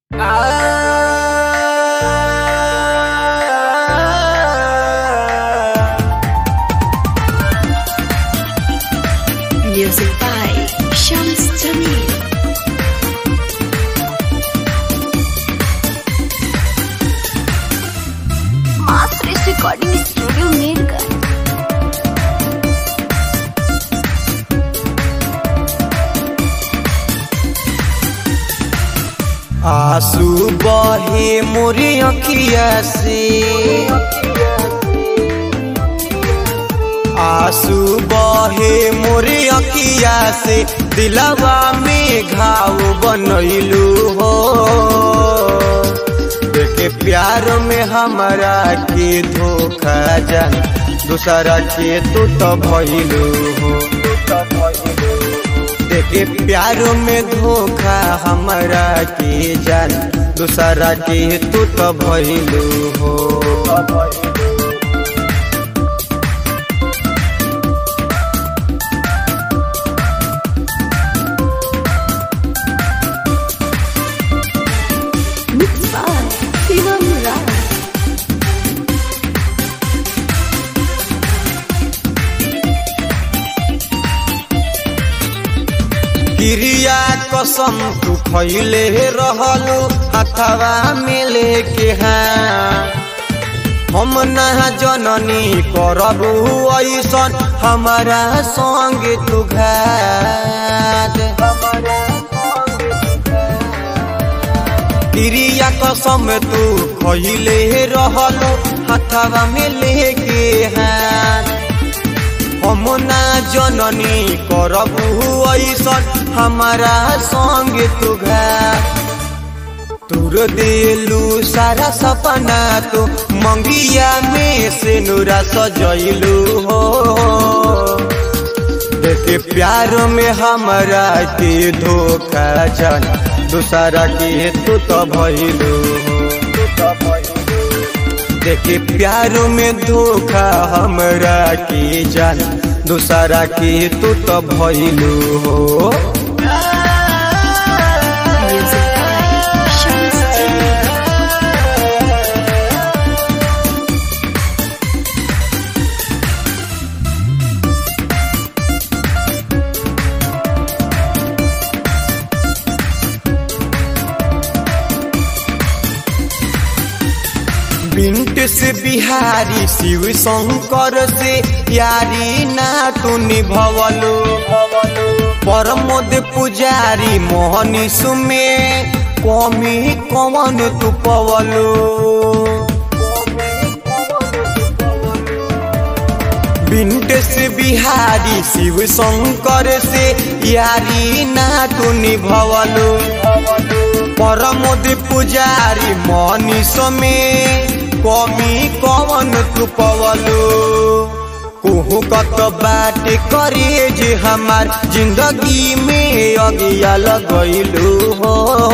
Music by Shams Jamil. Masters Recording Studio Mirgar. आंसू बहे मोरे अखिया से आंसू बहे मोरे अखिया से दिलवा में घाव बनैलू हो देखे प्यार में हमारा के धोखा जा दूसरा के तू तो भइलू हो देखे प्यार में धोखा हमारा के जान दूसरा के तू तो भइलू हो Mixed by Shivam Rao. क्रिया कसम तू खैले रहलू अथवा मिले के हाँ हम ना जननी करबू ऐसन हमारा संग तू घात क्रिया कसम तू खैले रहलू हथवा में लेके हाथ हम ना जननी करबू ऐसन हमारा संग तू घात तुर दिलू सारा सपना तो मंगिया में से नूरा सजैलू हो देखे प्यार में हमारा के धोखा जन दूसरा के तू तो भइलू हो देखे प्यार में धोखा हमरा के जान दूसरा के तू तो भइलू हो Music by Shams Jamil. बिंट से बिहारी शिव शंकर से यारी ना तू निभवलो परमोद पुजारी मोहनी सुमे कमी कवन तू पवलो बिंट से बिहारी शिव शंकर से यारी ना तू निभवलो परमोद पुजारी मनीष में कमी कवन तू पवलो कुहू कत बात करे जे हमार जिंदगी में अगिया लगैलू हो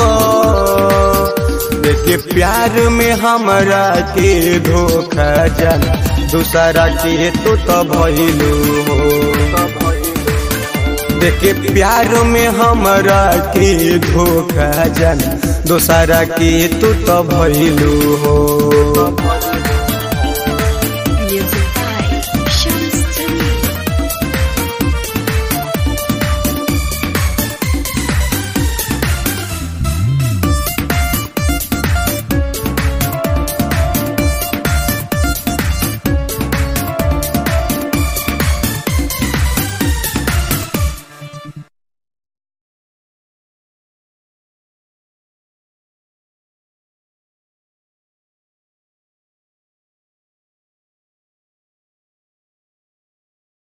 देखे प्यार में हमरा के धोखा जान दूसरा के तू तो भइलू हो देखे प्यार में हमरा के धोखा जान दूसरा के तू तो भइलू हो